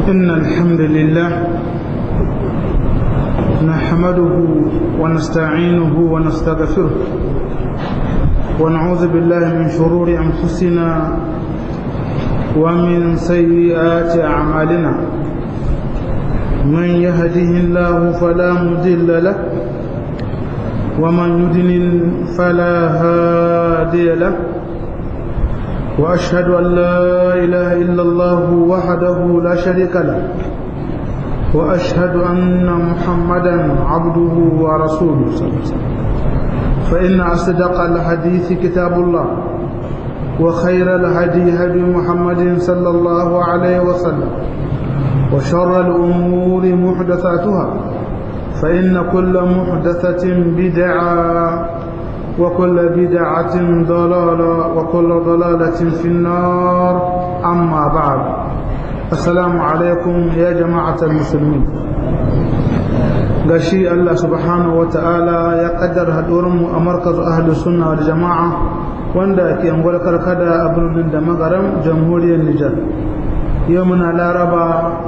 إن الحمد لله نحمده ونستعينه ونستغفره ونعوذ بالله من شرور أنفسنا ومن سيئات أعمالنا من يهده الله فلا مضل له ومن يضلل فلا هادي له وأشهد أن لا إله إلا الله وحده لا شريك له وأشهد أن محمدا عبده ورسوله صلى الله عليه وسلم فإن أصدق الحديث كتاب الله وخير الهدي هدي محمد صلى الله عليه وسلم وشر الأمور محدثاتها فإن كل محدثة بدعة وكل بدعة ضلالة وكل ضلالة في النار أما بعد السلام عليكم يا جماعة المسلمين gashi Allah subhanahu wa ta'ala ya kaddar haɗurinmu a markazu ahli sunna wal jama'a wanda ke angwar karkada a birnin da magaram jamhuriyar Nijar yau muna laraba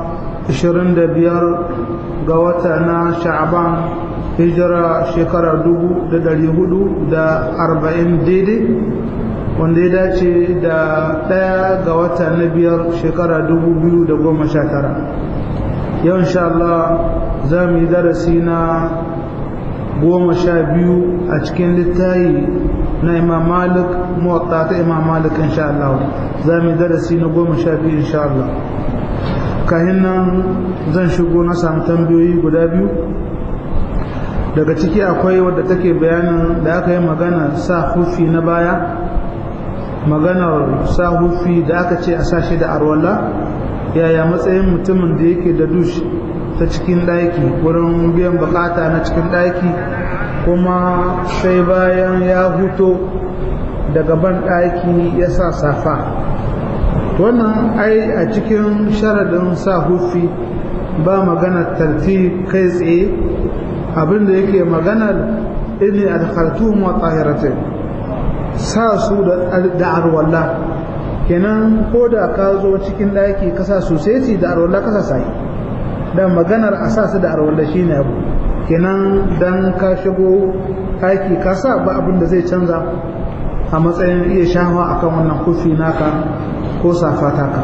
25 ga wata na sha'aban hijira shekarar dubu da dari hudu da arba'in daidai wanda ya dace da ɗaya ga wata na biyar shekara dubu biyu da goma sha tara yau insha Allah za mu yi darasi na goma sha biyu a cikin littayi na imam malik muwatta ta imam malik insha Allah za mu yi darasi na goma sha biyu insha Allah kahin nan zan shigo na samu tambayoyi guda biyu daga ciki akwai wadda take bayanin da aka yi magana sa hufi na baya maganar sa hufi da aka ce a sashi da arwala yaya matsayin mutumin da yake da dush ta cikin ɗaki wurin biyan bukata na cikin ɗaki kuma sai bayan ya huto daga ban ɗaki ya sa safa wannan ai a cikin sharadin sa hufi ba magana tarti kai tsaye abinda yake maganar inni adkhaltuhum wa tahiratin sa su da arwalla kenan ko da ka zo cikin daki ka sa su sai da arwalla ka sa sai da maganar a sa su da arwalla shine abu kenan dan ka shigo daki ka sa ba abin da zai canza a matsayin iya shafa akan wannan kufi naka ko safata ka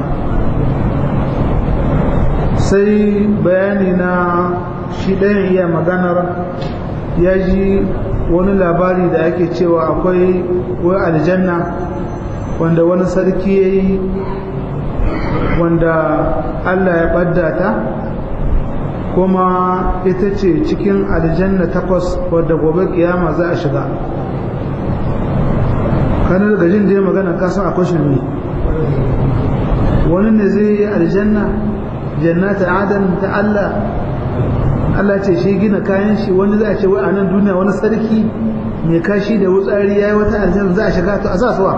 sai bayani na shi ɗayan iya maganar ya ji wani labari da ake cewa akwai wai aljanna wanda wani sarki ya yi wanda Allah ya ɓadda ta kuma ita ce cikin aljanna takwas wadda gobe kiyama za a shiga kanar da jin da ya magana kasan akwai shirme wani ne zai yi aljanna jannata adan ta Allah Allah ce shi gina kayan shi wani za a ce wai a nan duniya wani sarki mai kashi da wutsari ya yi wata aljanna za a shiga to a sa suwa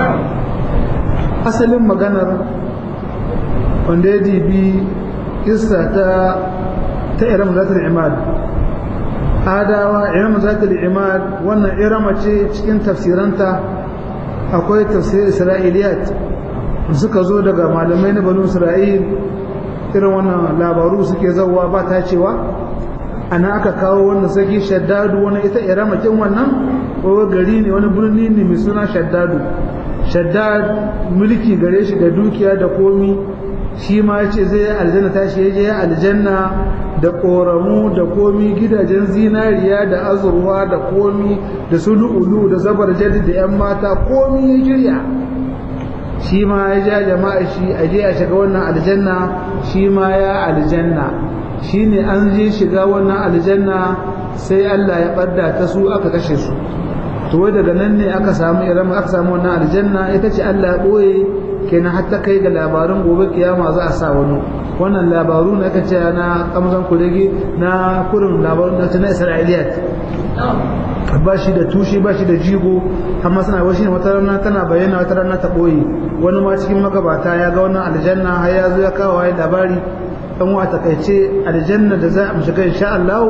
asalin maganar wanda ya dibi kissa ta ta iram zatar imad adawa iram zatar imad wannan irama ce cikin tafsiranta akwai tafsir isra'iliyat suka zo daga malamai na banu isra'il irin wannan labaru suke zauwa ba ta cewa ana aka kawo wannan saki shaddadu wani ita iramakin wannan ko gari ne wani birni ne mai suna shaddadu shaddad mulki gare shi da dukiya da komi shi ma ya ce zai aljanna tashi ya je aljanna da ƙoramu da komi gidajen zinariya da azurwa da komi da sulu'ulu da zabar jadi da 'yan mata komi ya shirya shi ma ya ja jama'a shi a je a shiga wannan aljanna shi ma ya aljanna shi ne an je shiga wannan aljanna sai Allah ya ɓadda ta su aka kashe su to wai daga nan ne aka samu iran aka samu wannan aljanna ita ce Allah ya ɓoye kenan har ta kai ga labarin gobe kiyama za a sa wani wannan labaru na aka ce na kamzan kurege na kurin labarun na na isra'iliyat ba shi da tushe ba shi da jigo amma suna washi ne wata rana tana bayyana wata rana ta ɓoye wani ma cikin magabata ya ga wannan aljanna har ya zo ya kawo ya labari dan wa takaice aljanna da za a shiga insha Allah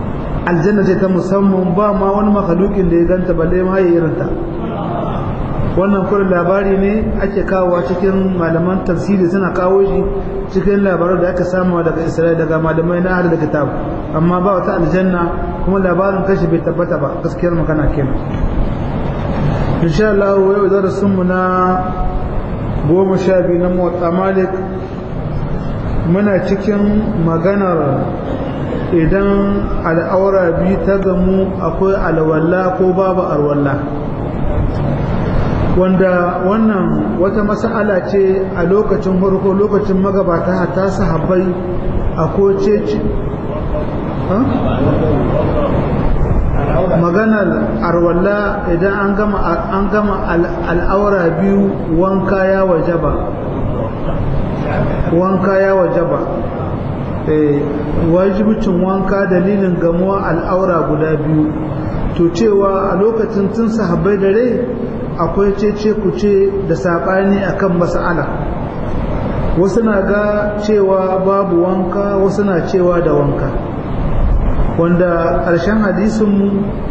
aljanna ce ta musamman ba ma wani makhlukin da ya ganta balle ma ya irin ta wannan kurin labari ne ake kawowa cikin malaman tafsiri suna kawo shi cikin labaran da aka samu daga isra'ila daga malamai na hada da kitab amma ba wata aljanna kuma labarin kashi bai tabbata ba gaskiyar magana kenan insha Allah yau darasin mu na goma sha biyu na motsa malik muna cikin maganar idan al'aura biyu ta gamu akwai alwalla ko babu alwalla wanda wannan wata mas'ala ce a lokacin farko lokacin magabata hatta sahabbai a koce maganar arwalla idan an gama an gama al'aura biyu wanka ya wajaba wanka ya wajaba wajibcin wanka dalilin gamuwa al'aura guda biyu to cewa a lokacin tun sahabbai da rai akwai cece kuce da saɓani akan mas'ala wasu na ga cewa babu wanka wasu na cewa da wanka wanda ƙarshen hadisinmu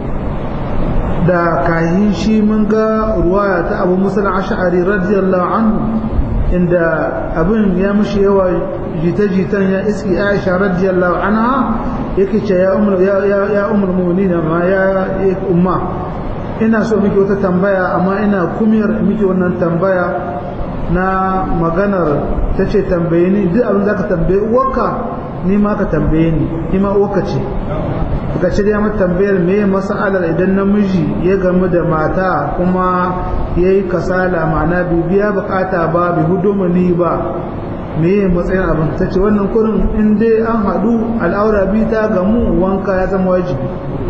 da kahin shi mun ga ruwaya ta abu musul ash'ari radiyallahu anhu inda abin ya mushi yawa jita-jitan ya iski aisha radiyallahu anha yake ce ya umar ya umar mu'minina ma ya umma ina so miki wata tambaya amma ina kumiyar miki wannan tambaya na maganar ta ce tambaye ni duk abin za ka tambaye uwarka ni ma ka tambaye ni ni ma uwarka ce ka ce ya mata tambayar me masalar idan namiji ya gamu da mata kuma ya yi kasala ma'ana bibiya bukata ba bi hudumani ba me matsayin abin ta ce wannan kurin in dai an haɗu al'aura biyu ta gamu wanka ya zama wajibi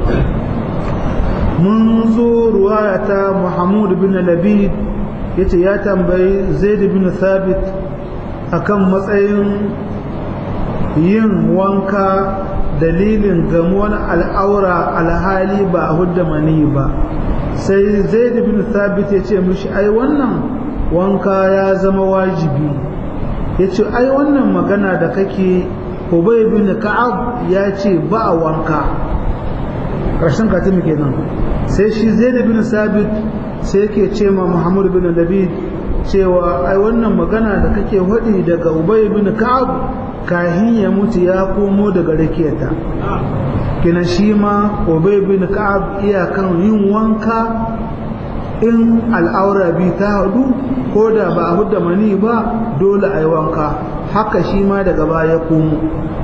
mun zo ruwaya ta Muhammad bin Labid yace ya tambayi Zaid bin Thabit akan matsayin yin wanka dalilin gamuwar al'aura alhali ba a hudda mani ba sai Zaid bin Thabit ya ce mishi ai wannan wanka ya zama wajibi ya ce ai wannan magana da kake Ubay bin Ka'ab ya ce ba a wanka ƙarshen katimi kenan sai shi zaid bin sabit sai yake ce ma muhammad bin labid cewa ai wannan magana da kake hudi daga ubay bin ka'ab kahin ya mutu ya komo daga rakiyata kina shi ma ubay bin ka'ab iyakan yin wanka in al'aura bi ta hadu ko da ba a hudda mani ba dole a yi wanka haka shi ma daga baya komo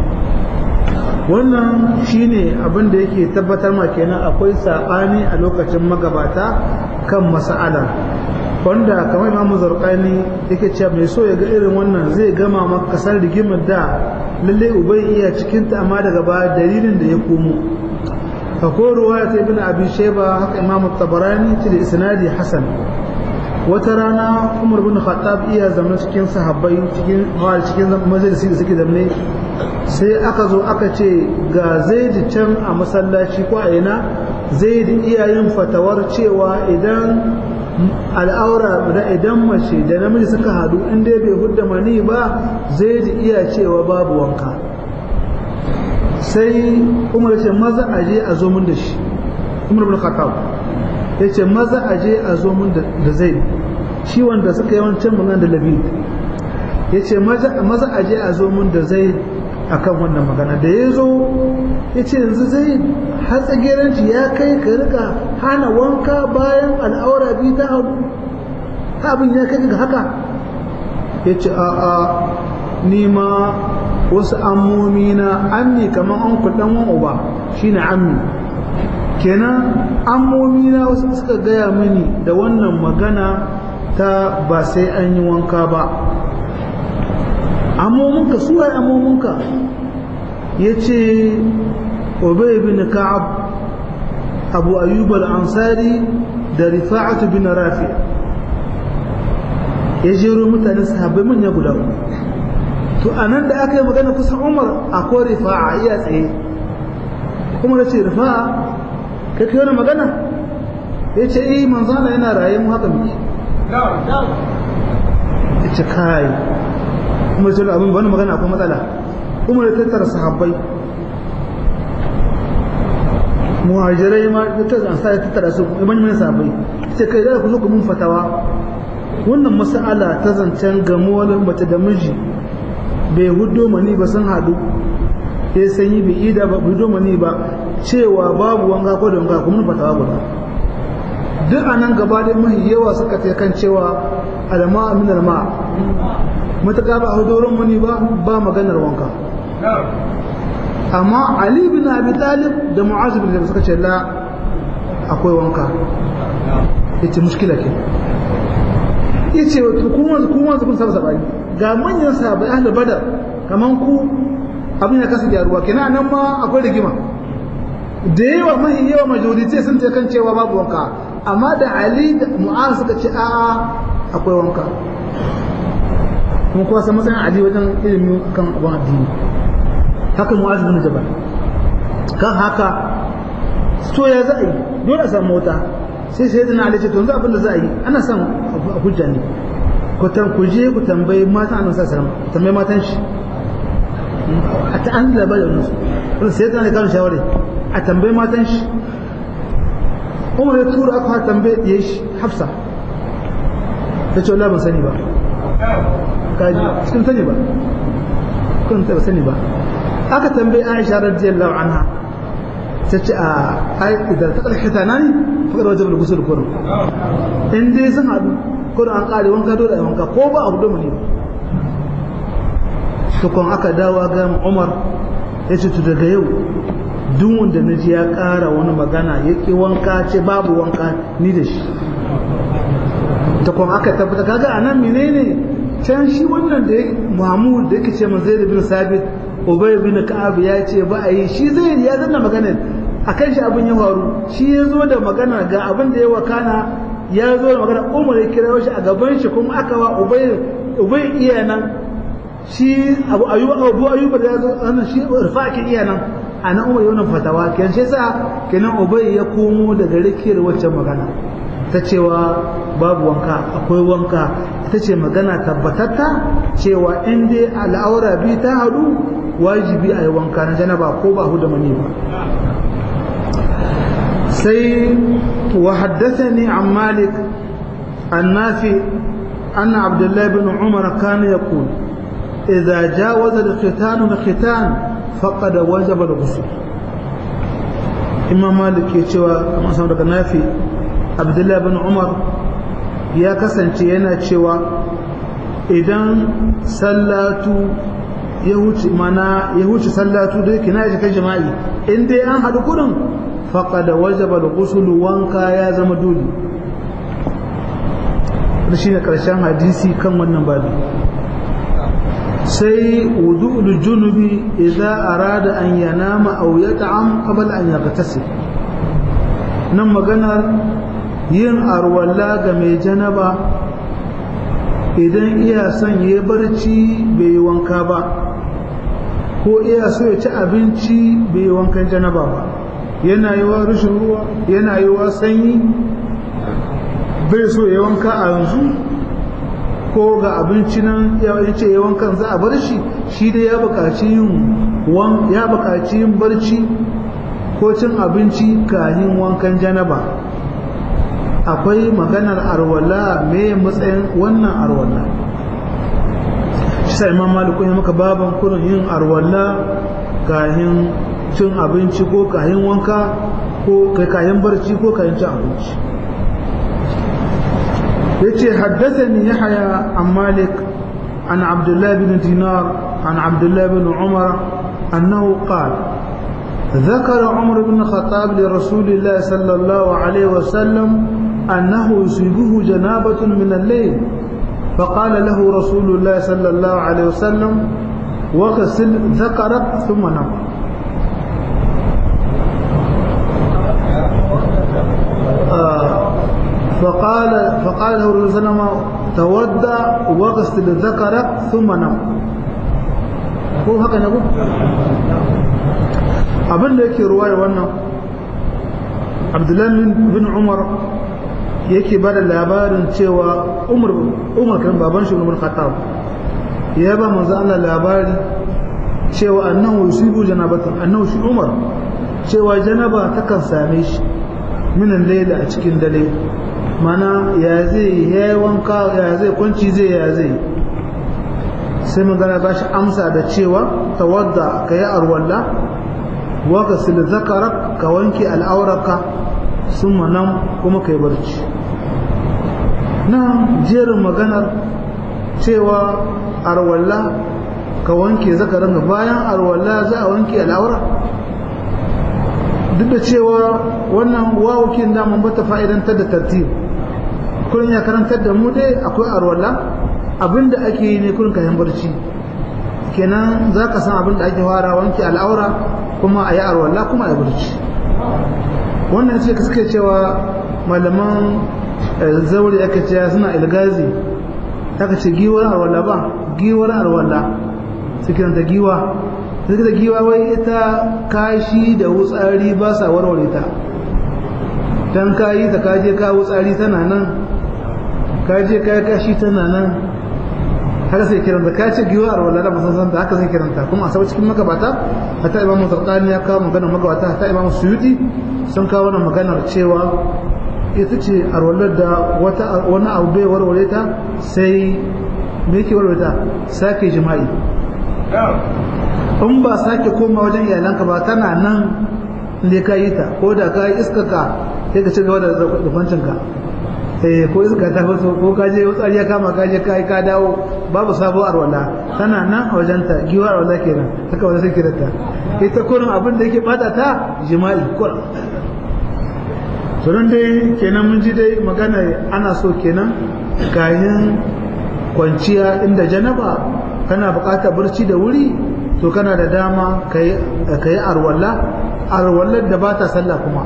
wannan shine abin da yake tabbatar ma kenan akwai saɓani a lokacin magabata kan mas'ala wanda kamar imamu zarqani yake cewa mai so ya ga irin wannan zai gama maka kasar rigimar da lalle ubai iya cikin ta amma daga baya dalilin da ya komo akwai ruwaya ta ibn abi shayba haka imamu tabarani ta da isnadi hasan wata rana umar bin khattab iya zama cikin sahabbai cikin hawar cikin majalisi da suke zamne sai aka zo aka ce ga zaidi can a masallaci ko a ina zaidi iya yin fatawar cewa idan al'aura da idan mace da namiji suka hadu in dai bai hudda mani ba zaidi iya cewa babu wanka sai umar ce maza aje a zo mun da shi umar bin khattab ya ce maza aje a zo mun da zaidi shi wanda suka yi wancan magana da labid ya ce maza aje a zo mun da zai akan wannan magana da ya zo ya ce yanzu zai hatsageranci ya kai ka rika hana wanka bayan al'aura biyu ta hau abin ya kai ga haka ya ce a a nima wasu ammomi na ammi kamar an kudan wan uba shine ammi kenan ammomi na wasu suka gaya mini da wannan magana ta ba sai an yi wanka ba amominka su ai amominka ya ce obey bin ka'ab abu ayyub al-ansari da rifa'atu bin rafi ya jero mutane sahabbai manya guda to anan da aka yi magana kusan umar akwai rifa'a iya tsaye kuma da ce rifa'a kai kai wani magana ya ce eh manzana yana raye mu haka muke ya ce kai kuma sai abin wani magana akwai matsala kuma da tattara sahabbai muhajirai ma da tattara sa ya tattara su manyan sahabbai ita kai da ku zo ku mun fatawa wannan mas'ala ta zancen gamuwar mace da miji bai hudo mani ba sun hadu ya sanyi bai ida ba hudo mani ba cewa babu wanka ko da wanka kuma fatawa guda duk a nan gaba da mahi yawa suka ta kan cewa alama min alma matuƙa ba a hudoron mani ba ba maganar wanka amma ali bin abi talib da mu'az bin jabal suka ce la akwai wanka yace mushkila ke yace wato kuma kuma kun saba sabani ga manyan sahabbai ahlul badar kaman ku abin ya kasa gyaruwa kenan nan ma akwai rigima da yawa mahi yawa majority sun ce kan cewa babu wanka amma da ali da mu'az suka ce a'a akwai wanka kuma kuwa san matsayin ali wajen ilimi kan abin addini haka mu'az bin jabal kan haka to ya za a yi dole a samu wata sai sai dana ali ce to yanzu abin da za a yi ana son a hujja ne ku tan ku je ku tambayi matan annabi sallallahu alaihi wasallam tambayi matan shi a ta an labarin su sai dana kan shawara a tambayi matan shi umar ya tura aka tambaye ya shi hafsa ta ce wallahi ban sani ba kaji cikin sani ba kun ta sani ba aka tambaye aisha radiyallahu anha ta ce a ai idan ta kalhita nani fakar wajen gusul kurum in dai sun haɗu kurum an ƙare wanka dole a wanka ko ba a hudu mu ne ba tukun aka dawa ga umar ya ce tu daga yau duk wanda na ji ya ƙara wani magana ya ƙi wanka ce babu wanka ni da shi ta kuma aka tabbata kaga a nan menene can shi wannan da Muhammad da yake ce man Zaid bin Sabit Ubay bin Ka'ab ya ce ba a yi shi zai ya zanna magana akan shi abin ya faru shi ya zo da magana ga abin da ya wakana ya zo da magana Umar ya kira shi a gaban shi kuma aka wa Ubay Ubay iya nan shi Abu Ayyub Abu Ayyub da ya zo wannan shi Rifa'in iya nan a nan umar yawan fatawa kenan shi sa kenan ubay ya komo daga rikiyar waccan magana ta cewa babu wanka akwai wanka ita ce magana tabbatatta cewa in dai al'aura bi ta hadu wajibi a yi wanka na janaba ko ba da mani ba sai wa haddathani an malik an nafi أن عبد الله بن عمر كان يقول إذا جاوز الختان الختان فقد وجب الغسل imam malik ya cewa kamar samu daga nafi abdullahi bin umar ya kasance yana cewa idan sallatu ya wuce mana ya wuce sallatu da yake na yi kan jama'i in dai an haɗu kudin faqad wajaba al-ghusl wanka ya zama dole shi ne ƙarshen hadisi kan wannan babu sai wudu'ul junubi idza arada an yanama aw yat'am qabla an yaghtasil nan maganar yin arwalla ga mai janaba idan iya son ya barci bai yi wanka ba ko iya so ya ci abinci bai yi wankan janaba ba yana yi wa rashin ruwa yana yi wa sanyi bai so ya wanka a yanzu ko ga abinci nan ya ce ya wankan za a bar shi shi dai ya buƙaci yin ya buƙaci yin barci ko cin abinci kahin wankan janaba akwai maganar arwala me matsayin wannan arwala shi sai imam maliku ya maka baban kurin yin arwala kahin cin abinci ko kahin wanka ko kahin barci ko kahin cin abinci yace haddathani yahya an malik an abdullah bin dinar an abdullah bin umar annahu qala ذكر عمر بن الخطاب لرسول الله صلى الله عليه وسلم أنه يصيبه جنابة من الليل فقال له رسول الله صلى الله عليه وسلم وغسل ذكرك ثم نم آه فقال فقال له الرسول صلى الله عليه وسلم تودع واغسل ذكرك ثم نم هو هكذا نقول abin da yake ruwaya wannan abdullahi bin umar yake ba da labarin cewa umar umar kan baban shi umar khattab ya ba manzo Allah labari cewa annahu yusibu janabatan annahu shi umar cewa janaba takan same shi minan layla a cikin dare mana ya zai ya yi wanka ya zai kwanci zai ya zai sai magana ba shi amsa da cewa tawadda ka yi arwalla waka sil zakarak ka wanke al'auraka sun nan kuma ka yi barci nan jerin maganar cewa arwalla ka wanke zakarin bayan arwalla za a wanke al'aura duk da cewa wannan wawukin daman bata fa'idantar da tartib kullum ya karantar da mu dai akwai arwalla abinda ake yi ne kullum kayan barci kenan za ka san abinda ake fara wanke al'aura kuma a yi arwalla kuma a yi barci wannan ce suke cewa malaman zaure aka ce suna ilgazi aka ce giwar arwalla ba giwar arwalla su kiranta giwa suke da giwa wai ita kashi da wutsari ba sa warware ta dan kayi ta kaje ka wutsari tana nan kaje ka kashi tana nan haka sai kiranta ka ce giwa arwalla da musan san haka sai kiranta kuma a sau cikin magabata hatta imamu zarqani ya kawo maganar magabata hatta imamu suyuti sun kawo wannan maganar cewa ita ce arwallar da wata wani abu bai warware ta sai me yake warware ta sake jima'i in ba sake koma wajen iyalanka ba tana nan ne ka yi ta ko da ka yi iskaka sai ka ci gaba da zubancinka eh ko iska ta fito ko ka je wutsari ya kama ka je kai ka dawo babu sabo arwala tana nan a wajenta giwa arwala kenan haka wanda sai kiranta ita kurin abin da yake bata ta jima'i kurin to dan dai kenan mun ji dai magana ana so kenan kayan kwanciya inda janaba kana buƙatar barci da wuri to kana da dama ka yi arwalla arwallar da ba ta sallah kuma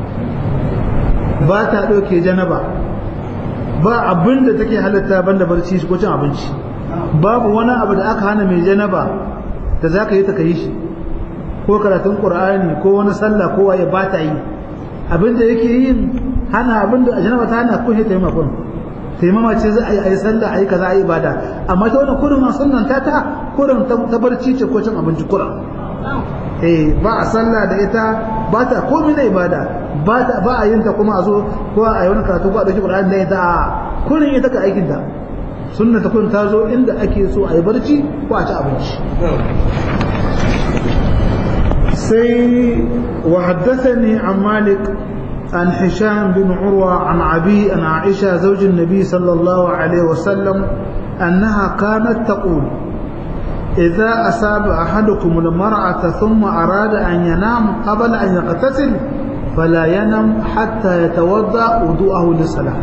ba ta ɗauke janaba ba abin da take halatta banda barci ko cin abinci babu wani abu da aka hana mai janaba da za ka yi ta ka yi shi ko karatun ƙur'ani ko wani sallah ko waye ba ta yi abin da yake yin hana abin da janaba ta hana ko ta yi makon taimama ce za a yi a yi sallah a yi kaza a yi ibada amma ta wani kurin a sunan ta ta kurin ta barci ce ko cin abinci kurin eh ba a sallah da ita ba ta komai na ibada ba ta ba a yin ta kuma a zo ko a yi wani karatu ko a dauki Qur'ani da ita a kurin ita ka aikin ta sunna ta kurin ta zo inda ake so a yi barci ko a ci abinci sai wa haddathani an malik عن هشام بن عروة عن عبي عن عائشة زوج النبي صلى الله عليه وسلم أنها كانت تقول إذا أصاب أحدكم المرأة ثم أراد أن ينام قبل أن يغتسل فلا ينم حتى يتوضأ وضوءه للصلاة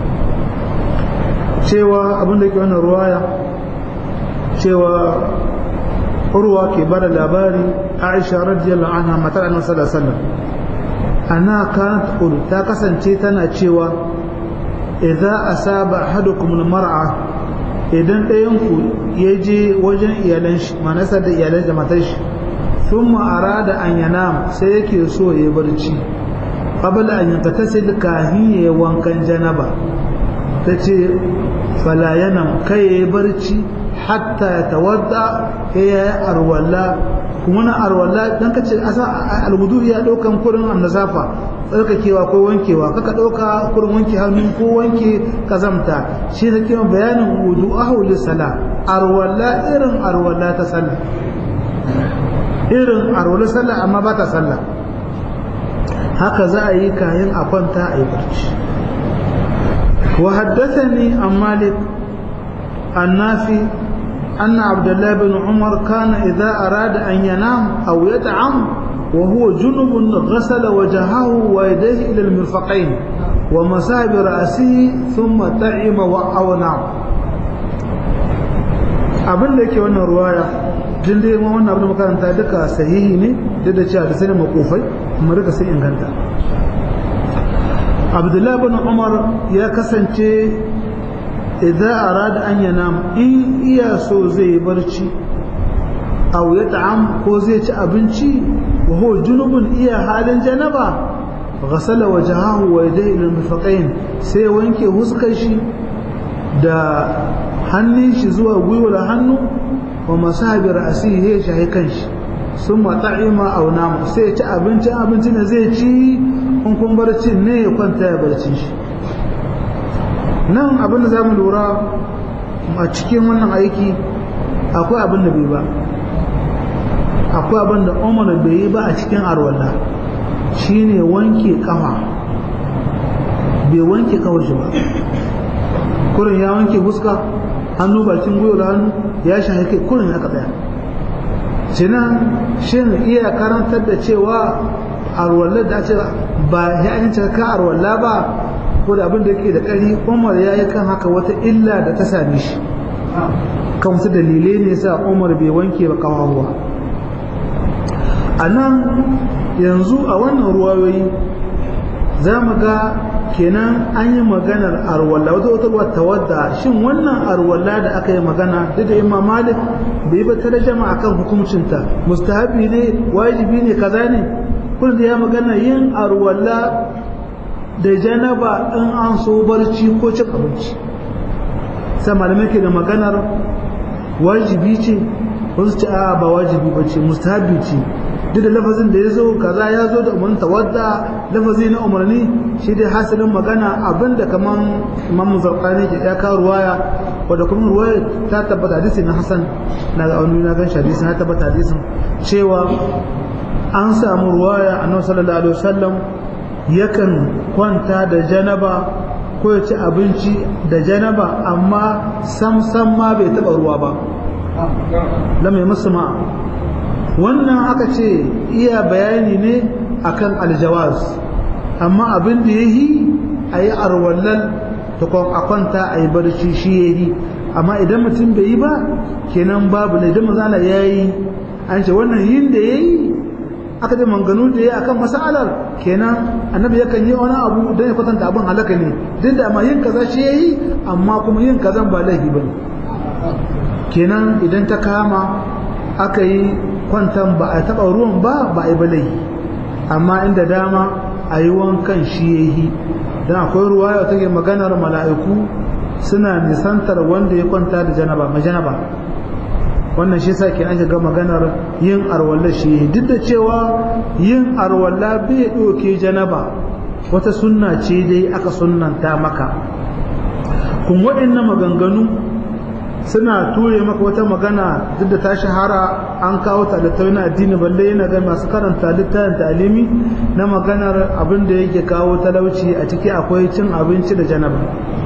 cewa abin da ke wannan ruwaya cewa urwa ke bada labari aisha radiyallahu anha matar annabi sallallahu alaihi wasallam ana kanat qulu ta kasance tana cewa idza asaba ahadukum almar'a idan ɗayan ku ya je wajen iyalan shi manasa da iyalan da matar shi thumma arada an yanam sai yake so ya barci qabla an yantasil kahin ya wankan janaba tace fala yanam kai ya barci hatta ya tawadda ya arwala kuma na arwala dan kace asa alwudu ya daukan kurin annazafa tsarkakewa ko wankewa kaka dauka kurin wanke hannu ko wanke kazamta shi da kiyon bayanin wudu ahu lisala arwala irin arwala ta sallah irin arwala sallah amma ba ta sallah haka za a yi kayan a kwanta a yi barci wa haddathani an malik annafi أن عبد الله بن عمر كان إذا أراد أن ينام أو يطعم وهو جنب غسل وجهه ويديه إلى المرفقين ومسح برأسه ثم طعم أو نام abin da yake wannan ruwaya jin dai ma wannan abin da makaranta duka sahihi ne duk da cewa da sai makofai kuma duka sai inganta abdullahi bin umar ya kasance idza arada an yanam in iya so zai barci aw ya ta'am ko zai ci abinci wa huwa junubun iya halin janaba ghasala wajhahu wa yadayhi ila mifaqain sai wanke huskar shi da hannun shi zuwa gwiwar hannu wa masahabi ra'sihi ya shahi kanshi sun mata'ima aw nam sai ya ci abinci abinci ne zai ci in kun barci ne ya kwanta ya barci shi nan abin da za mu lura a cikin wannan aiki akwai abin da bai ba akwai abin da umar bai yi ba a cikin arwallah shine wanke kafa bai wanke kawar shi ba kurin ya wanke fuska hannu bakin gwiwa da hannu ya shahi kai kurin ya tsaya sinan shin iya karantar da cewa arwallar da ce ba ya yi ka arwalla ba ko da abin da yake da ƙari umar ya yi kan haka wata illa da ta same shi kan wasu dalilai ne sa umar bai wanke ba kawawa a nan yanzu a wannan ruwayoyi za mu ga kenan an yi maganar arwalla wata wata ruwa tawadda shin wannan arwalla da aka yi magana duk da imam malik bai ba ta jama akan hukuncinta mustahabi ne wajibi ne kaza ne kun da ya magana yin arwalla da janaba in an so barci ko cin abinci sai malamai ke da maganar wajibi ce wasu ce a ba wajibi ba ce mustahabi ce duk da lafazin da ya zo kaza ya zo da umarni tawadda lafazi na umarni shi dai hasilin magana abinda kaman imam zarqani ke ya kawo ruwaya wadda kuma ruwaya ta tabbata hadisi na hasan na ga wani na gan hadisi na tabbata hadisin cewa an samu ruwaya annabi sallallahu alaihi wasallam yakan kwanta da janaba ko ya ci abinci da janaba amma sam sam ma bai taba ruwa ba lam yamassu ma wannan aka ce iya bayani ne akan aljawaz amma abin da ya yi a yi arwallal ta a kwanta a yi barci shi ya yi amma idan mutum bai yi ba kenan babu ne idan mazana ya yi an ce wannan yin da ya yi aka ce manganu da ya akan masalar kenan annabi yakan yi wani abu don ya kwatanta abin halaka ne duk da amma yin kaza shi ya yi amma kuma yin kazan ba laifi ba ne kenan idan ta kama aka yi kwantan ba a taɓa ruwan ba ba a yi balai amma inda dama a yi wankan shi ya yi don akwai ruwa yau take maganar mala'iku suna nisantar wanda ya kwanta da janaba ma janaba wannan shi sa ke an shiga maganar yin arwalla shi ya yi duk da cewa yin arwalla bai ɗauke janaba wata sunna ce dai aka sunnanta maka kun waɗannan maganganu suna ture maka wata magana duk da ta shahara an kawo ta littafi na addini balle yana ga masu karanta littafin talimi na maganar abin da yake kawo talauci a ciki akwai cin abinci da janaba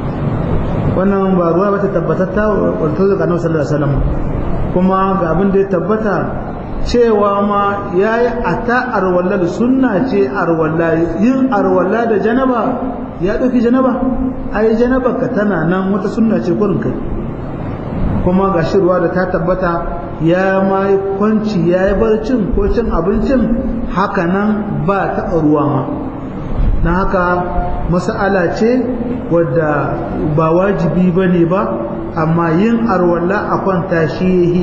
wannan ba ruwa bata tabbatatta wato daga annabi sallallahu alaihi wasallam kuma ga abin da ya tabbata cewa ma yayi ata arwalla sunna ce arwalla yin arwalla da janaba ya dauki janaba ai janaba ka tana nan wata sunna ce kurin kai kuma ga ruwa da ta tabbata ya ma yi kwanci ya yi barcin ko cin abincin haka nan ba taɓa ruwa ma na haka mas'ala ce wadda ba wajibi ba ne ba amma yin arwalla a kwanta shi yi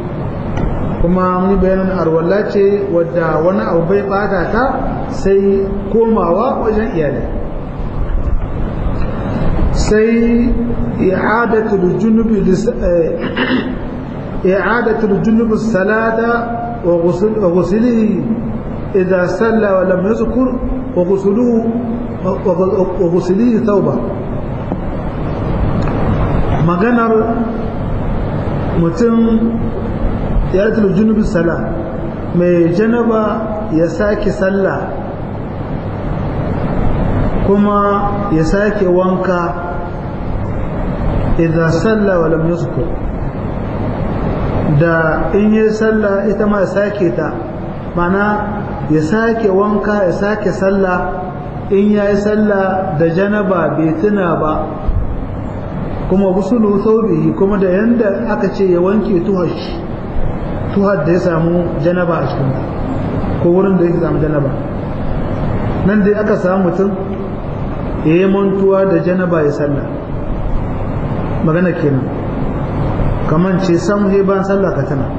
kuma mun bayanin arwalla ce wadda wani abu bai bata ta sai komawa wajen iyalai sai i'adatul junubi i'adatul junubi salata wa ghusl wa ghuslihi idha salla wa lam yadhkur wa ghusluhu wa ghuslihi tauba maganar mutum i'adatul junubi sala mai janaba ya sake sallah kuma ya sake wanka idza salla wa lam yuzkur da in yi salla ita ma ya sake ta mana ya sake wanka ya sake salla in ya yi salla da janaba bai tuna ba kuma gusulu saubihi kuma da yanda aka ce ya wanke tuhar tuhar da ya samu janaba a cikin ko wurin da ya samu janaba nan dai aka samu mutum ya yi mantuwa da janaba ya sallah magana kenan kaman ce sam he ban sallah ka tana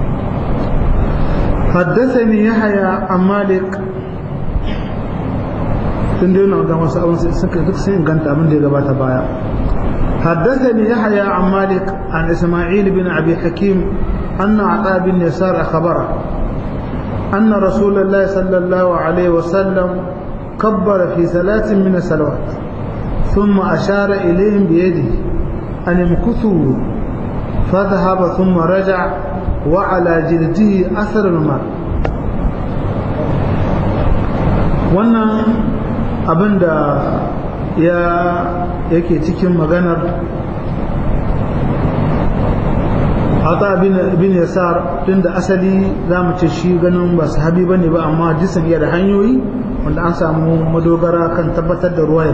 haddathani yahya an malik tun da yana ga wasu abin suka duk sun inganta abin da ya gabata baya حدثني يحيى عن مالك عن إسماعيل بن أبي حكيم أن عطاء بن يسار أخبره أن رسول الله صلى الله عليه وسلم كبر في ثلاث من الصلوات ثم أشار إليهم بيده أن امكثوا فذهب ثم رجع وعلى جلده أثر الماء wannan abin da ya yake cikin maganar hata bin yasar tun da asali za mu ce shi ganin ba sahabi ba ne ba amma hadisin iya da hanyoyi wanda an samu madogara kan tabbatar da ruwayar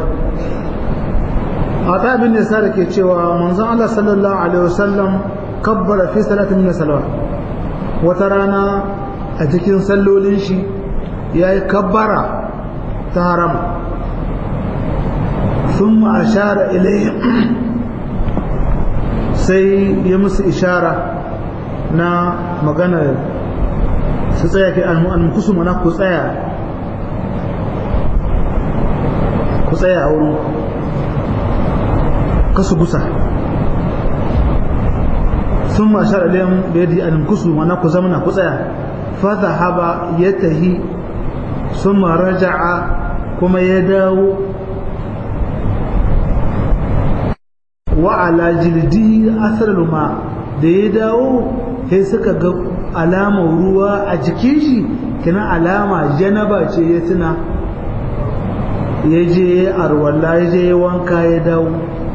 hata bin yasar ke cewa manzon Allah sallallahu alaihi wasallam kabbara fi salatin min salawat wata rana a cikin sallolin shi yayi kabbara ta harama ثم أشار إليه sai ya musu ishara na magana su tsaya ke almukusu mana ku tsaya ku tsaya a wurin kasu gusa sun ma shara liyan da yadda almukusu mana ku zamana ku tsaya fata haba ya tahi sun ma raja'a kuma ya dawo wa ala jildi asar ma da ya dawo sai suka ga alamar ruwa a jikin shi kina alama janaba ce ya tuna ya je arwalla ya je wanka ya dawo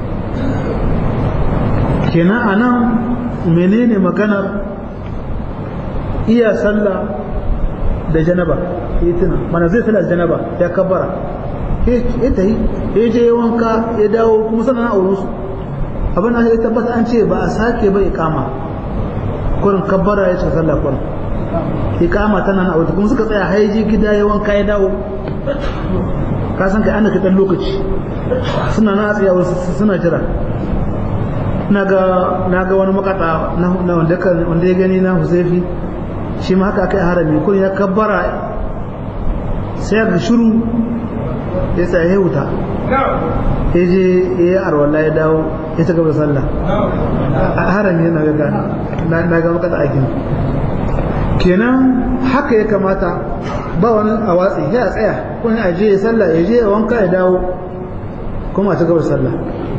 kina anan menene maganar iya sallah da janaba ya tuna mana zai sallah da janaba ya kabbara ya tahi ya je wanka ya dawo kuma sannan a wurinsu abin da ya tabbata an ce ba a sake ba ikama kurin kabbara ya ce sallah kurin ikama tana na auta kuma suka tsaya haiji gida ya wanka ya dawo ka san kai an da dan lokaci suna na tsaya wasu suna jira na ga wani makata na wanda wanda ya gani na Huzaifi shi ma haka kai harami kun ya kabbara sai ga shiru ya tsaye wuta ya je ya yi arwallah ya dawo ya ta gaba sallah a harami yana ga na ga makata aikin kenan haka ya kamata ba wani a watsi ya tsaya kun ya je ya sallah ya je ya wanka ya dawo kuma a ta gaba sallah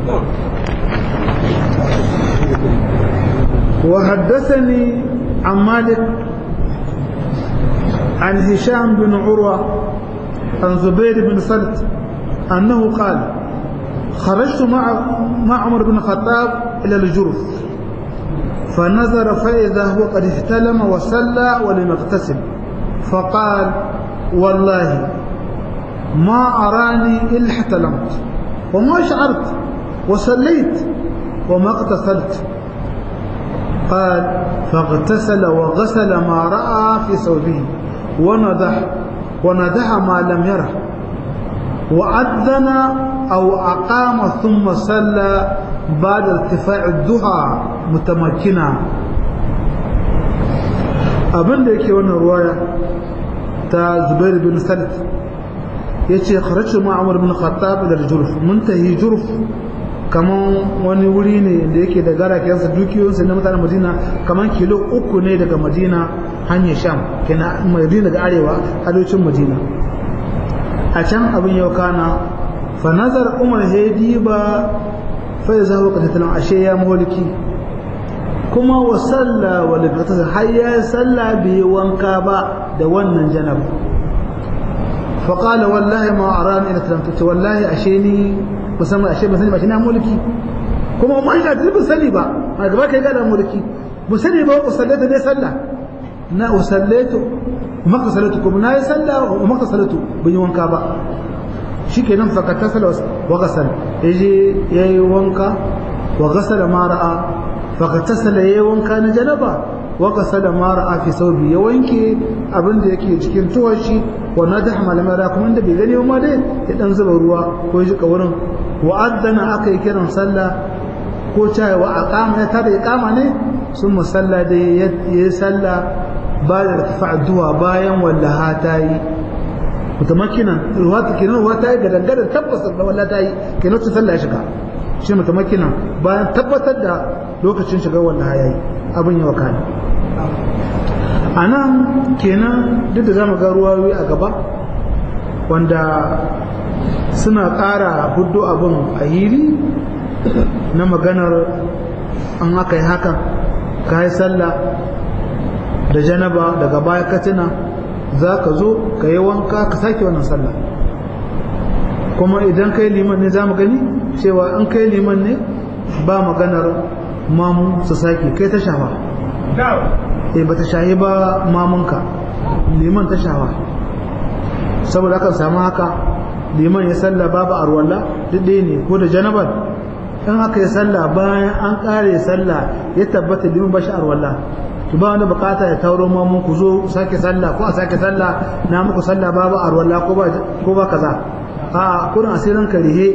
وحدثني عن مالك عن هشام بن عروة عن زبير بن سلت أنه قال خرجت مع مع عمر بن الخطاب إلى الجرف فنظر فإذا هو قد احتلم وصلى ولم يغتسل فقال والله ما أراني إلا احتلمت وما شعرت وصليت وما اغتسلت قال فاغتسل وغسل ما رأى في ثوبه ونضح وندح ما لم يره وأذن أو أقام ثم صلى بعد ارتفاع الضحى متمكنا abin da yake wannan ruwaya ta Zubair bin Salit yace kharajtu ma Umar bin Khattab ila Jurf muntahi Jurf kaman wani wuri ne da yake da garakensa dukiyoyinsa na mutanen Madina kaman kilo uku ne daga Madina hanyar Sham kenan Madina daga arewa arewacin Madina a can abin yau kana fa nazar Umar hedi ba fa ya zawo katatalan ashe ya mulki kuma wa salla wa libata har ya salla bai wanka ba da wannan janaba fa qala wallahi ma arani ila talamtu wallahi ashe ni musamman ashe ban sani ba shi na mulki kuma ma ina da ban sani ba a gaba kai ga da mulki ban sani ba ku sallata ne sallah na usallatu maka salatu kuma na yi sallah wa maka salatu ban yi wanka ba shikenan fa ka tasala wa ghasal yaje yayi wanka wa ghasala ma ra'a fa ka tasala yayi wanka na janaba wa ghasala ma ra'a fi sawbi ya wanke abin da yake cikin tuwar shi wa nadah malamara kuma da bai gani ma dai ya dan zuba ruwa ko ya jika wurin wa addana aka yi kiran sallah ko cewa wa aqama ya tada iqama ne sun musalla da yayi sallah ba da irtifa duwa bayan wallaha ta yi mutamakinan ruwa ta kenan ruwa ta yi ga dangadan tabbas da wallaha ta yi kenan ta sallah ya shiga shi mutamakinan bayan tabbatar da lokacin shiga wallaha yayi abin yawa kana a nan kenan duk da zamu ga ruwayoyi a gaba wanda suna ƙara hudu abin a hili na maganar an aka yi haka ka yi sallah da janaba daga baya katina za ka zo ka yi wanka ka sake wannan sallah kuma idan kai liman ne za mu gani cewa an kai liman ne ba maganar mamu su sake kai ta shafa eh ba ta shahi ba mamunka liman ta shafa saboda akan samu haka liman ya salla babu arwalla duk ɗaya ne ko da janabar in aka yi salla bayan an ƙare salla ya tabbata liman ba shi arwalla to ba wani bukata ya tauro mamun ku zo sake salla ko a sake salla na muku salla babu arwalla ko ba kaza a kurin asirin karihe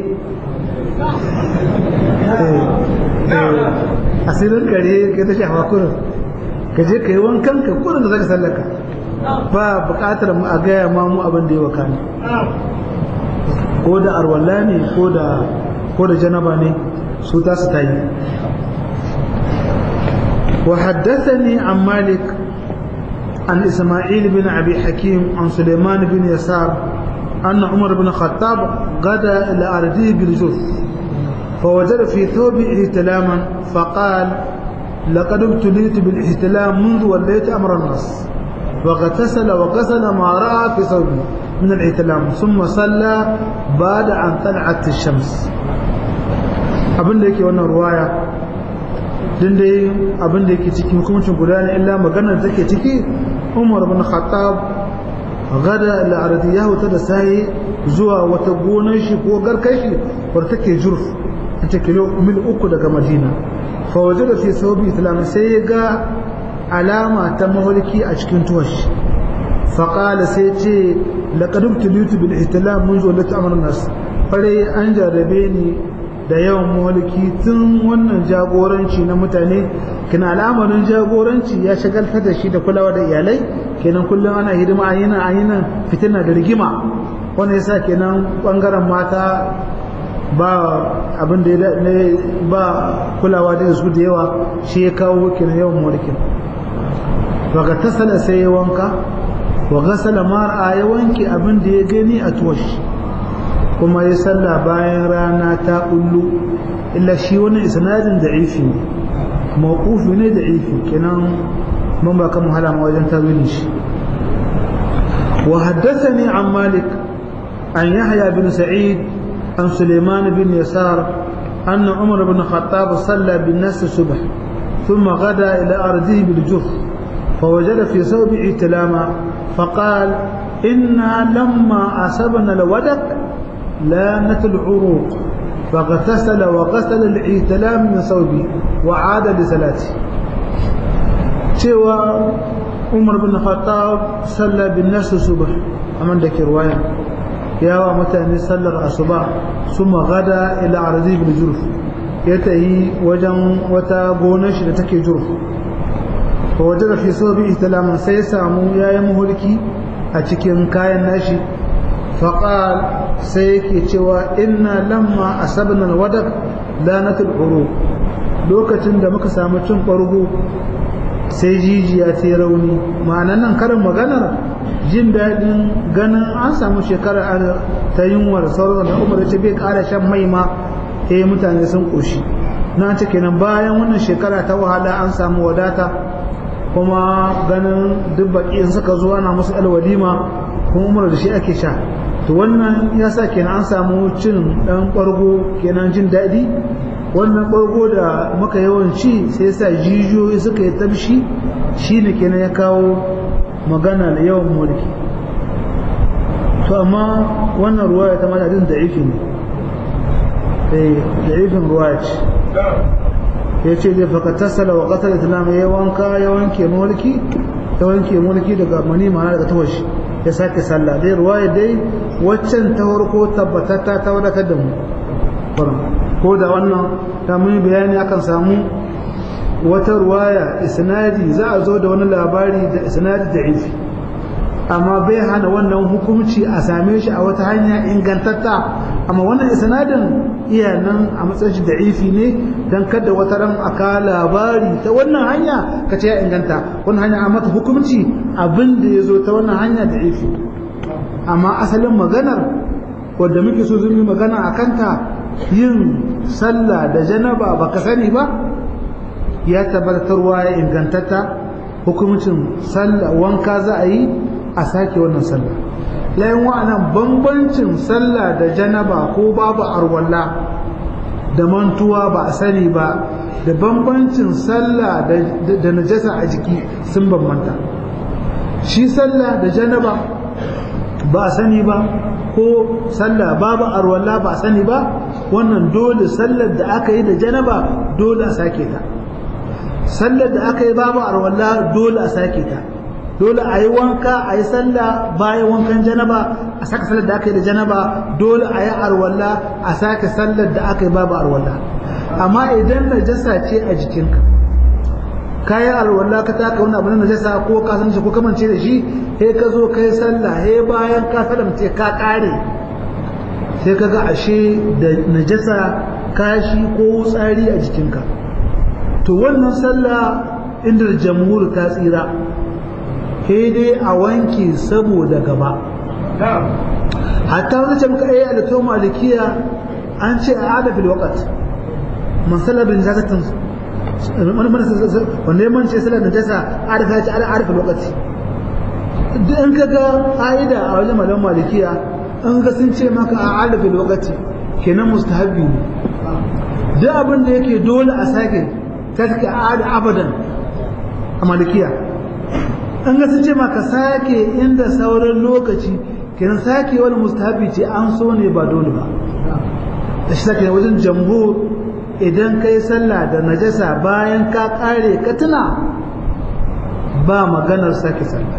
asirin karihe ka ta shafa kurin ka je ka yi wankan ka kurin da zaka sallaka ba bukatar mu a gaya ma mu abin da ya waka ne ko da arwalla ne ko da ko da janaba ne su ta su tayi wa haddathani an malik an isma'il bin abi hakim an suleiman bin yasar أن عمر بن الخطاب غدا إلى أرضه بالجث فوجد في ثوبه احتلاما فقال لقد ابتليت بالاحتلام منذ وليت أمر الناس واغتسل وغسل ما رأى في ثوبه من الاحتلام ثم صلى بعد أن طلعت الشمس abin da yake wannan ruwaya din dai abin da yake cikin hukuncin guda ne illa maganar da take ciki Umar bin Khattab gada al'arati ya huta da sai zuwa wata gonar shi ko garkar shi wadda take jurf ita kilo mil uku daga madina fa waje da fi saubi islam sai ya ga alama ta maholiki a cikin tuwash faƙala sai ce laƙadun tulutu bil ihtilam mun zo lati amar nas fare an jarrabe ni da yawan maholiki tun wannan jagoranci na mutane kina al'amarin jagoranci ya shagaltar da shi da kulawa da iyalai kenan kullum ana hidima a yinan a yinan fitina da rigima wanda yasa kenan bangaren mata ba abin da ya ba kulawa da su da yawa shi ya kawo kenan yawan mulkin to ga tasala sai ya wanka wa gasala mar'a ya wanke abin da ya gani a tuwashi kuma ya salla bayan rana ta kullu illa shi wani isnadin da'ifi ne mawqufi ne da'ifi kenan mun ba kan wahala ma wajen tawilin shi wa haddathani an malik an yahya bin sa'id an sulaiman bin yasar أن عمر بن الخطاب صلى بالناس الصبح ثم غدا إلى أرضه بالجف فوجد في ثوبه تلاما فقال إنا لما أصبنا الودك لانت العروق فاغتسل وغسل العتلام من ثوبه وعاد لصلاته cewa umar bin khattab salla bin nasu subh aman da ke ruwaya yawa mutane sallar asuba suma gada ila arzi bil jurf ya tayi wajen wata gonar shi da take jurf fa wajada fi sobi ihtalaman sai samu yayin muhulki a cikin kayan nashi faqal sai yake cewa inna lamma asabna alwadaq lanatul uruq lokacin da muka samu cin ɓargo sai jijiya ta rauni ma'ana nan karin maganar jin daɗin ganin an samu shekara ta yunwa da sauran da umar ce bai ƙara shan mai ma eh mutane sun ƙoshi na ce kenan bayan wannan shekara ta wahala an samu wadata kuma ganin duk baƙi in suka zo ana musu alwalima kuma umar da shi ake sha to wannan ya sa kenan an samu cin ɗan ɓargo kenan jin daɗi wannan ɓargo da muka yawan ci sai sa jijiyoyi suka yi tabshi shi ne kenan ya kawo magana da yawan mulki to amma wannan ruwaya ta madadin da ifi ne da ifin ruwaya ce ya ce zai faka tasala wa ƙasar islam ya wanka ya wanke mulki ya wanke mulki daga mani ma'ana daga tawashi ya sake sallah dai ruwaya dai waccan ta farko tabbatatta ta wadatar da mu ko da wannan ta mun bayani akan samu wata ruwaya isnadi za a zo da wani labari da isnadi da ifi amma bai hana wannan hukunci a same shi a wata hanya ingantatta amma wannan isnadin iya nan a matsayin shi da ifi ne dan kada wata ran aka labari ta wannan hanya ka ce ya inganta wannan hanya a mata hukunci abin da ya zo ta wannan hanya da ifi amma asalin maganar wadda muke so zumi magana a kanta yin sallah da janaba baka sani ba ya tabbatarwa ya ingantata hukumcin sallah wanka za a yi a sake wannan sallah layin wa'anan bambancin sallah da janaba ko babu arwalla da mantuwa ba a sani ba da bambancin sallah da najasa a jiki sun bambanta shi sallah da janaba ba a sani ba ko sallah babu arwalla ba a sani ba wannan dole sallar da aka yi da janaba dole a sake ta sallar da aka yi babu arwalla dole a sake ta dole a yi wanka a yi sallah bayan wankan janaba a saka sallar da aka yi da janaba dole a yi arwalla a sake sallar da aka yi babu arwalla amma idan najasa ce a jikinka kayi alwala ka taka wani abu na najasa ko ka san shi ko kamance da shi sai ka zo kai sallah sai bayan ka salamce ka kare sai ka ga ashe da najasa kashi ko tsari a jikinka to wannan sallah inda jamhur ta tsira sai dai a wanke saboda gaba hatta wani ce muka ayi da to malikiya an ce a adafil waqt man sallar bin zakatin wanda ya mance sallar da tasa arifa ce ala arifa lokaci duk in ka ga ƙa'ida a wajen malam malikiya in ga sun ce maka a arifa lokaci kenan mustahabbi ne duk abin da yake dole a sake ta take a abadan a malikiya in ga sun ce maka sake inda sauran lokaci kenan sake wani mustahabbi ce an so ne ba dole ba da shi sake wajen jamhur idan ka yi sallah da najasa bayan ka kare ka tuna ba maganar sake sallah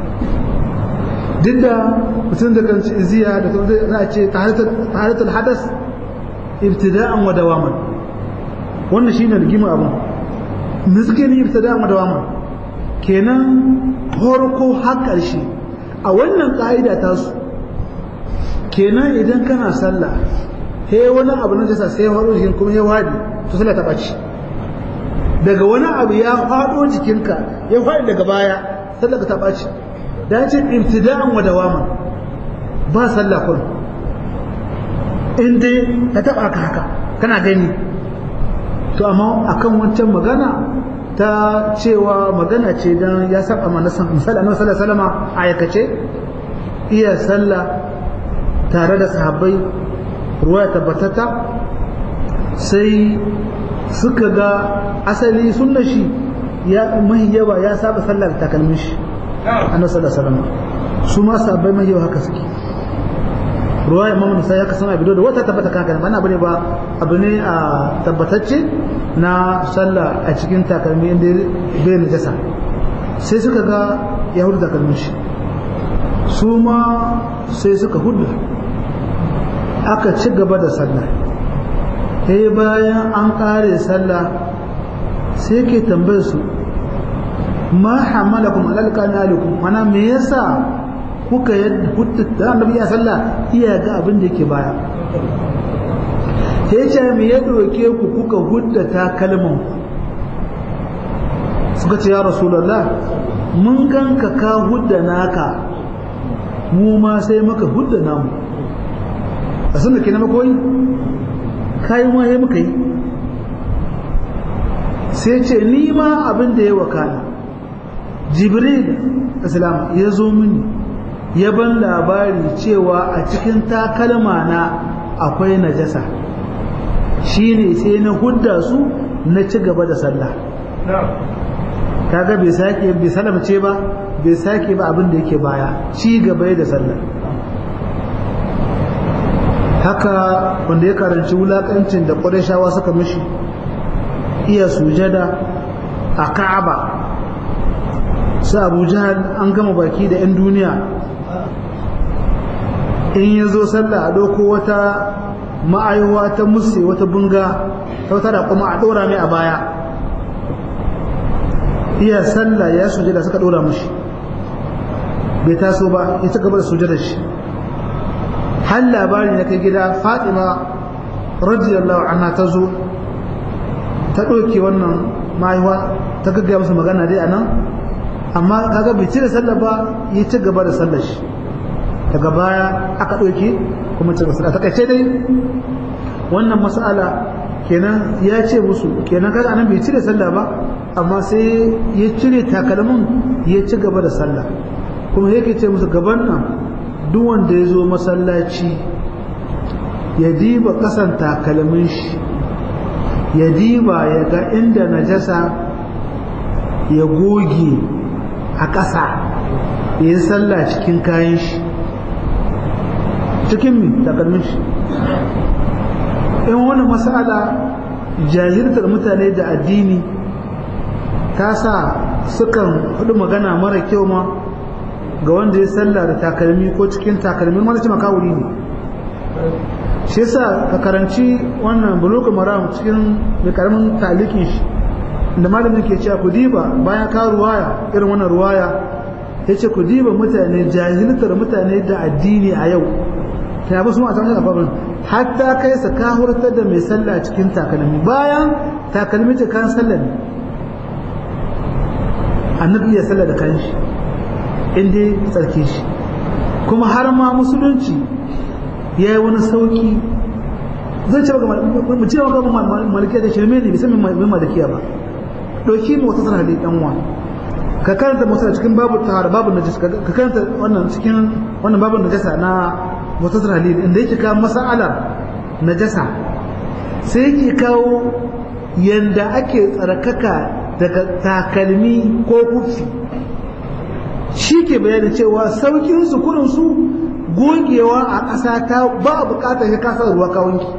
duk da mutum da kan ziya da kuma za a ce taharatul hadas ibtida'an wa dawaman wannan shine rigima abun miskin ibtida'an wa dawaman kenan horko har karshe a wannan ka'ida ta su kenan idan kana sallah he wani abu na jasa sai ya faɗo jikin kuma ya wadi to sallah ta ɓaci daga wani abu ya faɗo jikinka ya faɗi daga baya sallah ta ɓaci da ce ibtida'an wa dawaman ba sallah kun in dai ka taɓa ka haka kana gani to amma akan wancan magana ta cewa magana ce dan ya saba mana san misali annabi sallallahu alaihi wasallam aikace iya sallah tare da sahabbai ruwa tabbatata sai suka ga asali sunna shi ya mahi yawa ya saba sallar takalmin shi annabi sallallahu alaihi wasallam su ma sahabbai mahi yawa haka suke ruwa imam nisa ya kasan abu da wata tabbata kan kan abu ne ba abu ne a tabbatacce na sallah a cikin takalmi inda bai najasa sai suka ga ya hudu takalmin shi su ma sai suka hudu aka ci gaba da sallah sai bayan an kare sallah sai ke tambayar su ma hamalakum alal kanalikum mana me yasa kuka yadda hutta da annabi ya sallah iya ga abin da yake baya sai ce me ya doke ku kuka hudda ta kalman ku suka ce ya rasulullah mun ganka ka hudda naka mu ma sai muka hudda namu a sun da ke na makoyi kayan waye muka yi sai ce ni ma abin da ya wakana jibril islam ya zo mini ya ban labari cewa a cikin takalma na akwai najasa shine sai na hudda su na ci gaba da sallah kaga bai sake bai salamce ba bai sake ba abin da yake baya ci gaba da sallah haka wanda ya karanci wulakancin da ƙwarishawa suka mishi iya sujada a ka'aba su abu jihar an gama baki da 'yan duniya in ya zo sallah a ɗauko wata ma'aiwa ta musse wata bunga ta wata da kuma a ɗora mai a baya iya sallah ya sujada suka ɗora mushi bai taso ba ya ci gaba da sujada shi har labari na kai gida fatima radiyallahu anha ta zo ta ɗauke wannan ma'aiwa ta gaggaya musu magana dai a nan amma kaga bai cire sallah ba ya ci gaba da sallar shi daga baya aka ɗauke kuma ce basu a takaice dai wannan mas'ala kenan ya ce musu kenan kaga anan bai cire sallah ba amma sai ya cire takalmin ya ci gaba da sallah kuma yake ce musu gaban nan duk wanda ya zo masallaci ya diba kasan takalmin shi ya diba ya ga inda najasa ya goge a ƙasa ya yi sallah cikin kayan shi cikin mi takalmin shi in wani masala jahiltar mutane da addini ta sa sukan hudu magana mara kyau ma ga wanda ya sallah da takalmi ko cikin takalmi wanda ce makawuri ne shi yasa ka karanci wannan bulugul maram cikin da karamin talikin shi da malamin ke cewa ku diba bayan ka ruwaya irin wannan ruwaya yace ku diba mutane jahiltar mutane da addini a yau ta ba su ma san babban hatta kai sa ka hurtar da mai sallah cikin takalmi bayan takalmi ce kan sallah ne annabi ya sallah da kanshi inda tsarki shi kuma har ma musulunci ya yi wani sauki zai ce mu ce maka malikiya da shirme ne bisa mai malikiya ba ɗauki mu wata sanar da ɗan wa ka karanta masu cikin babu tahara babu najasa ka karanta wannan cikin wannan babu najasa na mutasar halil inda yake kawo mas'alar najasa sai yake kawo yanda ake tsarkaka daga takalmi ko kufi shi ke bayanin cewa saukin su kudin su gogewa a ƙasa ta ba a buƙatar ya kasa ruwa kawunki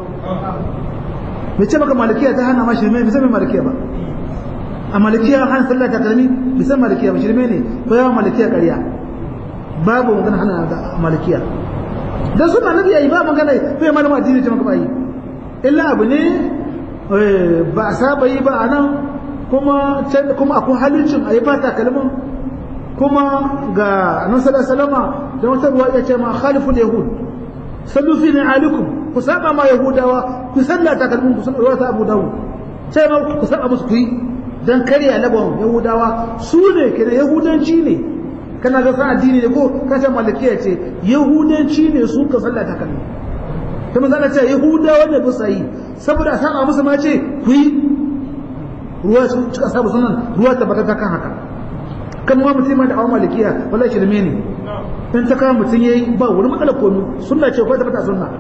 mai ce maka malikiya ta hana ma shirme bisa mai malikiya ba a malikiya hana sallah takalmi bisa malikiya ba shirme ne ko yawan malikiya ƙarya babu magana hana da malikiya dan suna nabi yayi ba magana bai malama addini ce maka ba yi illa abu ne ba a saba yi ba anan kuma can kuma akwai halicin a yi ba takalmin kuma ga annabi sallallahu alaihi wasallam da wata ruwa ya ce ma khaliful yahud sallu fi alikum ku saba ma yahudawa ku salla takalmin ku ruwa ta abu dawud sai ma ku saba musu ku yi dan karya labon yahudawa su ne kenan yahudanci ne kana ga san addini ne ko ka ce malikiya ce yahudanci ne su ka sallata kan ta manzo ce yahudawa ne ba sai saboda san a musu ma ce ku yi ruwa su cika sabu sunan ruwa ta bata kan haka kan ma mutum da awon malikiya wallahi shirme ne in ta kama mutum yayi ba wani matsala komai sunna ce ko ta bata sunna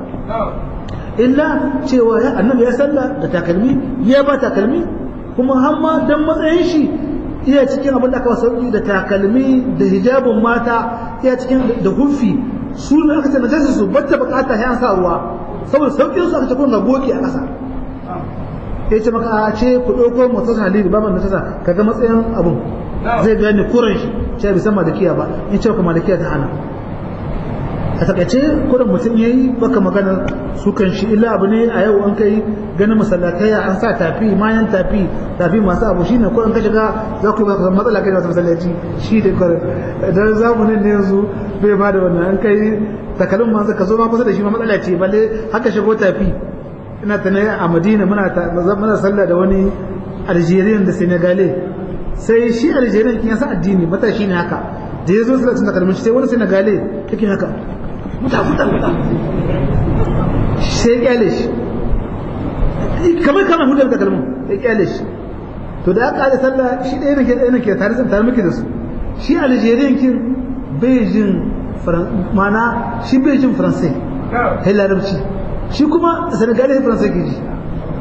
illa cewa ya annabi ya salla da takalmi ya ba takalmi kuma har ma dan matsayin shi iya cikin abin da aka sauki da takalmi da hijabin mata iya cikin da hufi su ne aka ce najasa su bata bukata ya sa ruwa saboda saukin su aka ce kun ga goki a ƙasa ya ce maka a ce ku ɗauko motar halili ba man najasa kaga matsayin abun zai gane kuran shi ce bisan malikiya ba in ce ka malikiya ta hana a takaice kurin mutum ya yi baka magana su kan shi illa abu ne a yau an kai ganin masallatai an sa tafi mayan tafi tafi masu abu shi ne kurin ka shiga za ku yi baka matsala kai da wasu masallaci shi da kurin dan zamanin ne yanzu bai ba da wannan an kai takalin ma ka zo ma kusa da shi ma matsala ce balle haka shigo tafi ina ta ne a madina muna muna sallah da wani algerian da senegale sai shi algerian kin yasa addini matashi ne haka da ya zo salatin takalmin shi sai wani senegale yake haka muta muta muta sai kyale shi kamar kama hudu da kalmun ya kyale shi to da aka da sallah shi ɗaya nake ɗaya nake tare tare muke da su shi algerian kin bai jin mana shi bai jin faransai kai larabci shi kuma senegalai faransai ke ji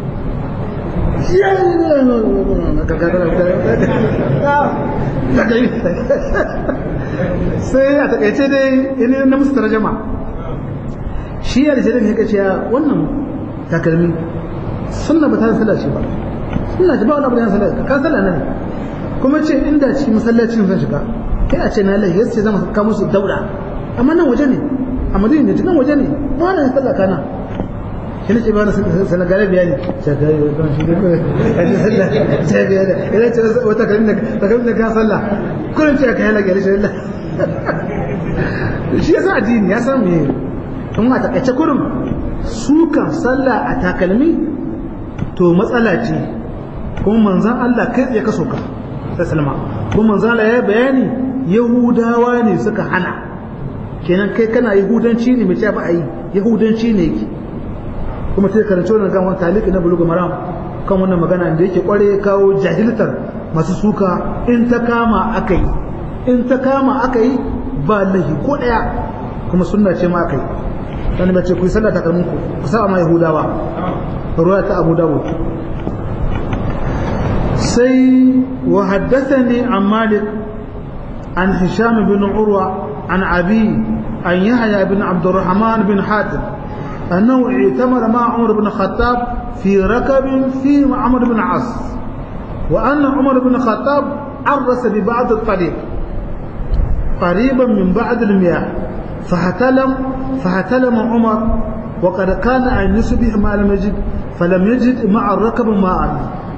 sai a takaice dai ina na musu tarjama shi ya da ya kace wannan takalmi sunna ba ta sallah ce ba sunna ce ba wani abu da sallah ka sallah nan kuma ce inda cikin masallacin zan shiga kai a ce na lahi yace zan ka musu daura amma nan waje ne a madina ne cikin waje ne ba na sallah kana shi ne ce ba na sanagare bayani shagari ban shi ne sai bayani idan ce wata kalmi da kalmi da ka sallah kullum ce ka yana gari shi Allah shi yasa addini ya san me in a takaice kurum su kan sallah a takalmi to matsala ce kuma manzan Allah kai tsaye ka soka sai salma kuma manzan Allah ya bayani yahudawa ne suka hana kenan kai kana yahudanci ne mai ba a yi yahudanci ne yake kuma sai karanci wannan kan wani taliki na bulugu maram kan wannan magana da yake kware kawo jahiltar masu suka in ta kama aka yi in ta kama aka yi ba lahi ko daya kuma sunna ce ma aka yi dan mace ku yi sallah ta kalmun ku ku saba ma yahudawa ruwa ta abu dawud sai wa haddathani an malik an hisham bin urwa an abi an yahya bin abdurrahman bin hatim أنه اعتمر مع عمر بن الخطاب في ركب في عمر بن عاص وأن عمر بن الخطاب عرس ببعض الطريق قريبا من بعض المياه فهتلم فهتلم عمر وقد كان أن يصبح ما لم يجد فلم يجد مع الركب ماء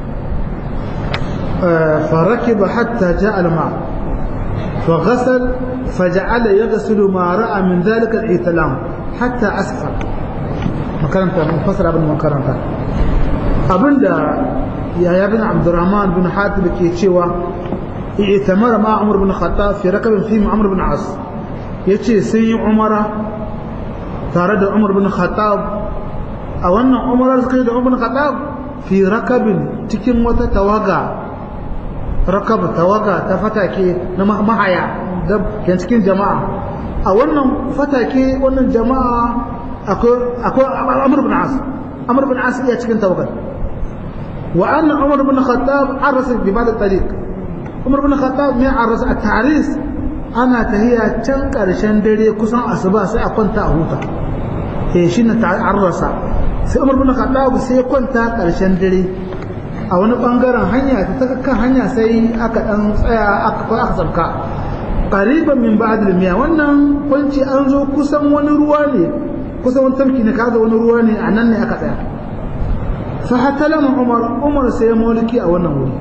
فركب حتى جاء الماء فغسل فجعل يغسل ما رأى من ذلك الاحتلام حتى أسفل makaranta mun fasara abin makaranta abinda yaya bin abdurrahman bin hatib ke cewa i'tamara ma umar bin khattab fi rakabin fi umar bin as yace sun yi umara tare da umar bin khattab a wannan umara suka yi da umar bin khattab fi rakabin cikin wata tawaga rakab tawaga ta fatake na mahaya da cikin jama'a a wannan fatake wannan jama'a akwai amur bin as amur bin as iya cikin tawakkal wa anna umar bin khattab arasa bi ba'd tariq umar bin khattab mai arasa a taris ana tahiya can karshen dare kusan asuba sai a kwanta a huta eh shine arasa sai umar bin khattab sai kwanta karshen dare a wani bangaren hanya ta kan hanya sai aka dan tsaya aka aka sabka qariban min ba'd al-miya wannan kwanci an zo kusan wani ruwa ne kusa wani tafki ne kaga wani ruwa ne a nan ne aka tsaya fa hatalama umar umar sai mulki a wannan wuri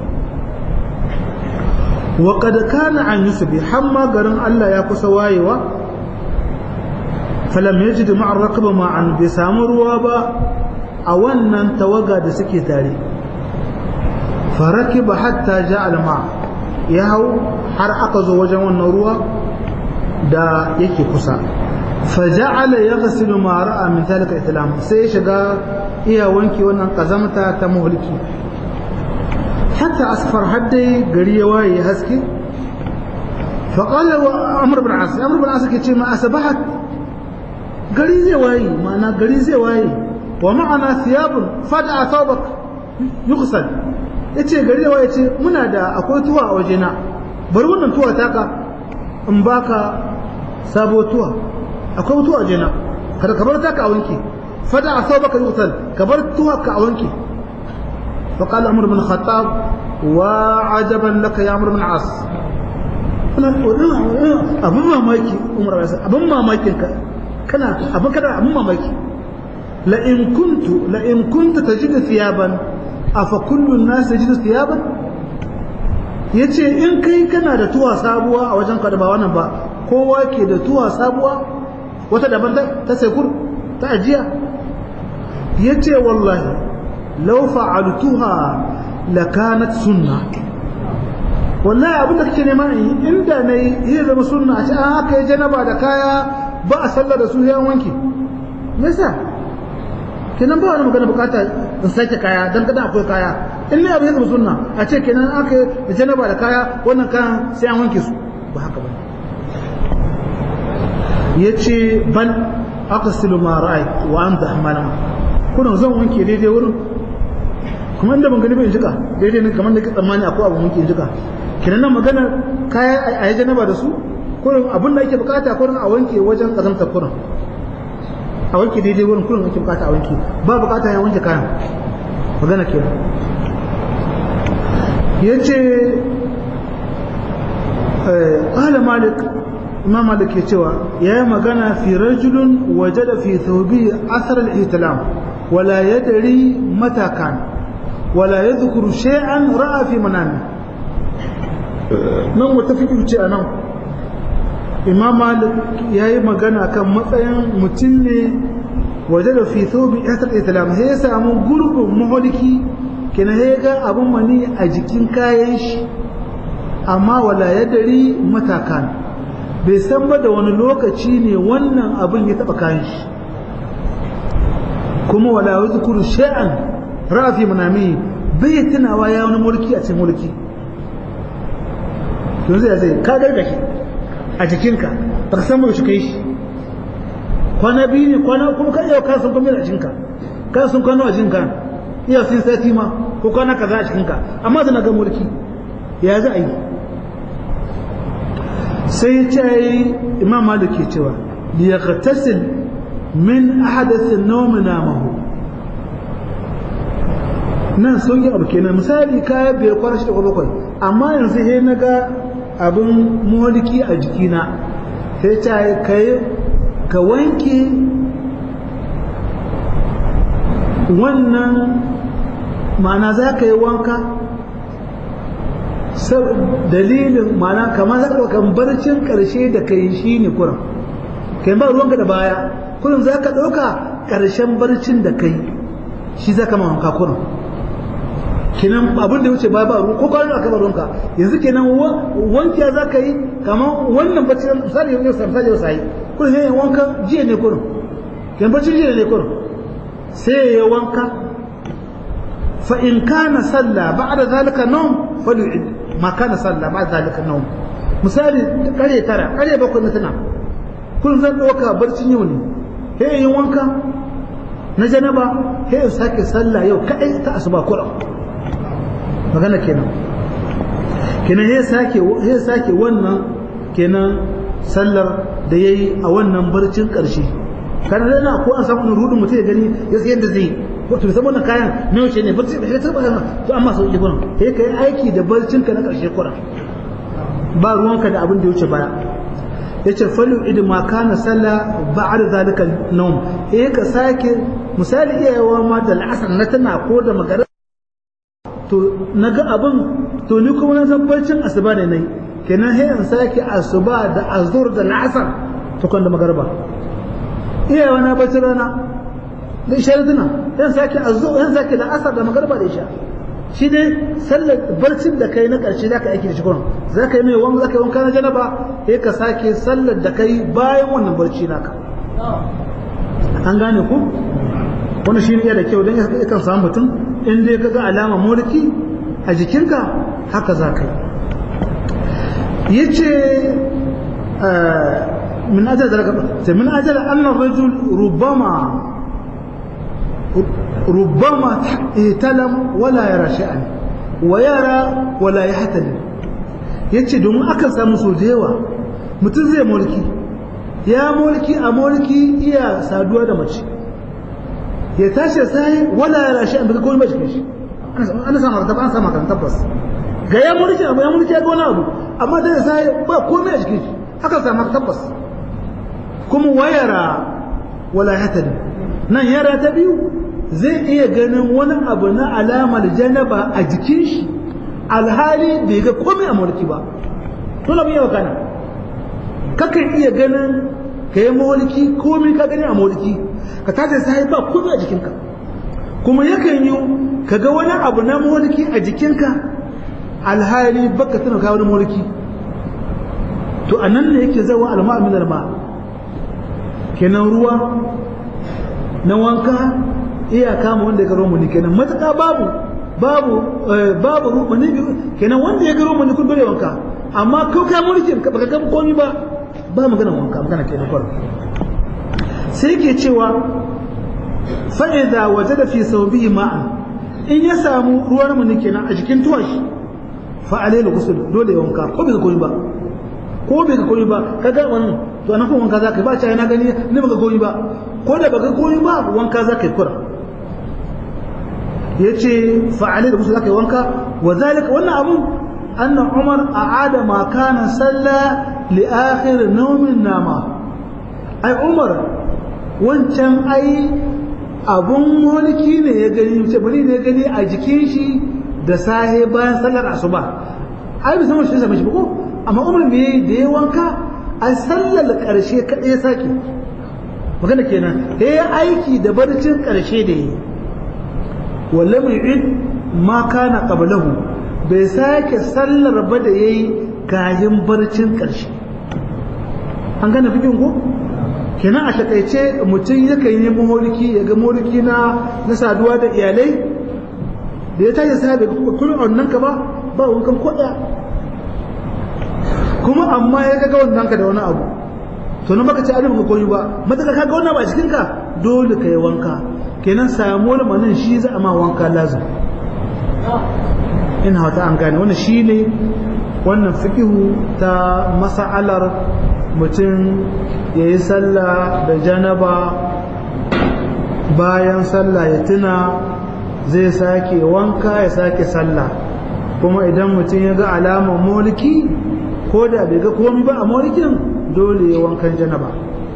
wa qad kana an yusbi hamma garin Allah ya kusa wayewa falam yajid ma'a rakaba ma'an bai samu ruwa ba a wannan tawaga da suke tare farakiba hatta ja'a al-ma ya hau har aka zo wajen wannan ruwa da yake kusa فجعل يغسل ما راى من ذلك الاسلام sai shiga iya wanki wannan kazamta ta muhliki hatta asfar haddai gari ya waye haske fa qala wa amr bin as amr bin as ke ce ma asbahat gari zai waye ma'ana gari zai waye wa ma'ana thiyabun fada thawbak yughsal yace gari zai waye ce muna da akwai tuwa a wajena bari wannan tuwa taka in baka sabo tuwa akwai mutu a jena kada ka bar taka a wanke fada a sau baka yutal ka bar tuwa ka a wanke fa qala amr bin khattab wa ajaban laka ya amr bin as abun mamaki umar bin abun mamakin ka kana abun kada abun mamaki la in kuntu la in kunta tajidu thiyaban afa kullu an-nas yajidu thiyaban yace in kai kana da tuwa sabuwa a wajen ka da ba wannan ba kowa ke da tuwa sabuwa wata daban ta sekur ta ajiya ya ce wallahi lau fa'altuha lakanat sunna wallahi abinda kake nema yi inda na yi iya zama sunna a ce an haka yi janaba da kaya ba a sallar da su yan wanki yasa kenan ba wani magana bukata in sake kaya don kada akwai kaya in ne abu ya zama sunna a ce kenan aka yi janaba da kaya wannan kayan sai an wanke su ba haka ba ya ce bal aka silu ma ra'ai wa an da malama kuna zan wanke daidai wurin kuma inda ban gani bai jika daidai ne kamar da ke tsammani akwai abu wanke jika kinan nan magana kaya a yi janaba da su kurin abin da ake bukata kurin a wanke wajen kazamta kurin a wanke daidai wurin kurin ake bukata a wanke ba bukata ya wanke kayan magana ke ya ce ƙala malik imam malik ke cewa ya yi magana fi rajulun waje da fi thawbi asar al-ihtilam wala yadri mata kan wala yadhkuru shay'an ra'a fi manami nan wata fikir ce anan imam malik ya yi magana kan matsayin mutum ne waje da fi thawbi asar al-ihtilam sai ya samu gurbin maholiki kina ya ga abin mani a jikin kayan shi amma wala yadri mata kan bai san ba da wani lokaci ne wannan abin ya taba kayan shi kuma wala yuzkuru shay'an rafi manami bai tunawa ya wani mulki a cikin mulki yanzu ya zai ka gargashi a jikinka ba ka san ba shi kai shi kwana biyu ne kwana kuma ka iya kasan kuma a jikinka ka sun kwano a jikinka iya sun sati ma ko kwana kaza a jikinka amma da na ga mulki ya za a yi sai ya ce yi imam malik ke cewa liyaqtasil min ahadath an-nawm namahu nan sun yi abu kenan misali kaya biyar kwana shida ko bakwai amma yanzu sai na ga abin mulki a jikina sai ta kai ka wanke wannan ma'ana za ka yi wanka dalilin ma'ana kamar za ka kan barcin ƙarshe da ka yi shi ne kuran kai ba ruwanka da baya kurin za ka ɗauka ƙarshen barcin da ka yi shi za ka ma wanka kuran kenan abin da wuce ba ba ruwa ko kwanan aka ba ruwanka yanzu kenan wankiya za ka yi kamar wannan barcin misali yau misali yau sai kurin yayin wanka jiya ne kurin kenan barcin jiya ne kurin sai ya wanka fa in kana salla ba'da zalika nawm falyu'id ma kana salla ba'da zalika nawm misali kare tara kare bakwai na tana kun zan dauka barcin yau ne sai yin wanka na janaba sai in sake sallah yau kadai ta asuba kura magana kenan kenan sai sake sai sake wannan kenan sallar da yayi a wannan barcin karshe kana da na ko an samu rudin mutum ya gani ya sai yadda zai wato bai san wannan kayan na yaushe ne barci bai ta ba to amma sau ji gurin sai kai aiki da barcin ka na karshe kura ba ruwanka da abin da ya wuce baya yace falu idan ma kana salla ba'da zalika nawm eh ka sake misali iyawa ma da al'asar na tana ko da magana to naga abin to ni kuma na san barcin asuba ne nayi kenan sai in sake asuba da azur da al'asar to kan da magarba iyawa na bacci rana da isha tuna yan sake azzu yan sake da asar da magarba da isha shi ne sallar barcin da kai na karshe zaka aiki da shi kuran zaka yi mai wanka zaka yi wanka na janaba sai ka sake sallar da kai bayan wannan barci naka an gane ku wannan shi ne da kyau dan yakan samu mutum in dai kaga alama mulki a jikinka haka zaka yi yace من أجل ذلك من أجل أن الرجل ربما ربما يتلم ولا يرى شيئا ويرى ولا يحتلم yace domin akan samu so da yawa mutum zai mulki ya mulki a mulki iya saduwa da mace ya tashi sai wala ya rashi an bai komai ba cikin shi ana samu da an samu kan tabbas ga ya mulki abu ya mulki ya ga wani abu amma da sai ba komai a cikin shi akan samu tabbas kuma wayara wala hatari nan yara ta biyu zai iya ganin wani abu na alamar janaba a jikin shi alhali bai ga komai a mulki ba dole mu yawa kana kakan iya ganin ka yi mulki komai ka gani a mulki ka tashi sai ba komai a jikinka kuma yakan yi ka ga wani abu na mulki a jikinka alhali baka tuna ka wani mulki to anan ne yake zawa alma min alma kenan ruwa na wanka iya kama wanda ya garo mu kenan matuƙa babu babu babu rumani kenan wanda ya garo mu kun dole wanka amma ko ka mulkin ka baka ga komai ba ba magana wanka magana kenan kwar sai ke cewa fa idza wajada fi sawbihi ma'an in ya samu ruwan mu kenan a jikin tuwashi fa alayhi ghusl dole ya wanka ko bai ga komai ba ko bai ga komai ba kaga wannan to anan kuma wanka zaka ba ta na gani ni baka komai ba ko da baka komai ba wanka zaka yi kura yace fa'alai da musu zaka yi wanka wa zalika wannan abun anna umar a'ada ma kana salla li akhir nawmin nama ai umar wancan ai abun mulki ne ya gani ce bari ne ya gani a jikin shi da sahe bayan sallar asuba ai bisa mun shi zama shi ko amma umar me da ya wanka a sallar karshe kadai sake magana kenan ya aiki da barcin karshe da yi wala mai id ma kana qablahu bai sake sallar ba da yayi kayan barcin karshe an gane fikin ko kenan a takaice mutum yakan yi maholiki ya ga maholiki na na saduwa da iyalai da ya tashi sahabi kullum wannan ka ba ba wankan koda kuma amma ya ga wannan ka da wani abu to nan baka ce an rubuta koyi ba mataka ka ga wannan ba cikin ka dole ka yi wanka kenan samuwar manin shi za a ma wanka lazim ina wata an gane wannan shine wannan fikihu ta mas'alar mutum ya yi sallah da janaba bayan sallah ya tuna zai sake wanka ya sake sallah kuma idan mutum ya ga alamar mulki ko da bai ga komai ba a mulkin dole ya wankan janaba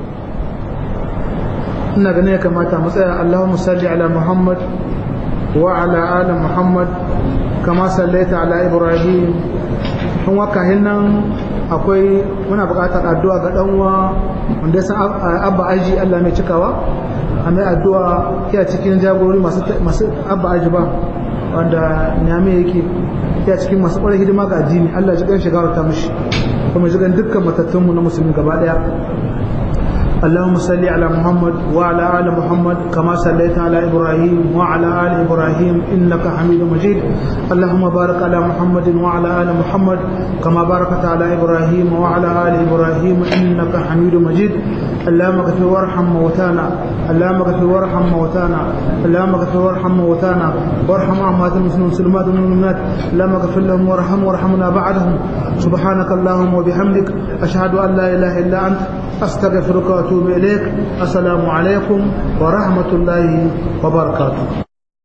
ina ganin ya kamata mu tsaya Allahumma salli ala Muhammad wa ala ali Muhammad kama sallaita ala Ibrahim kun waka hinnan akwai muna buƙatar addu'a ga dan uwa wanda ya san abba aji Allah mai cikawa a mai addu'a ya cikin jagorori masu masu abba aji ba wanda nyame yake ya cikin masu ƙwarar hidima ga addini Allah ji kan shiga ta mishi kuma ji kan dukkan matattunmu na musulmi gaba daya اللهم صل على محمد وعلى آل محمد كما صليت على إبراهيم وعلى آل إبراهيم إنك حميد مجيد اللهم بارك على محمد وعلى آل محمد كما باركت على إبراهيم وعلى آل إبراهيم إنك حميد مجيد اللهم اغفر وارحم موتانا اللهم اغفر وارحم موتانا اللهم اغفر وارحم موتانا وارحم أموات المسلمين والمسلمات والمؤمنات اللهم اغفر لهم وارحم وارحمنا بعدهم سبحانك اللهم وبحمدك أشهد أن لا إله إلا أنت أستغفرك وأتوب إليك السلام عليكم ورحمة الله وبركاته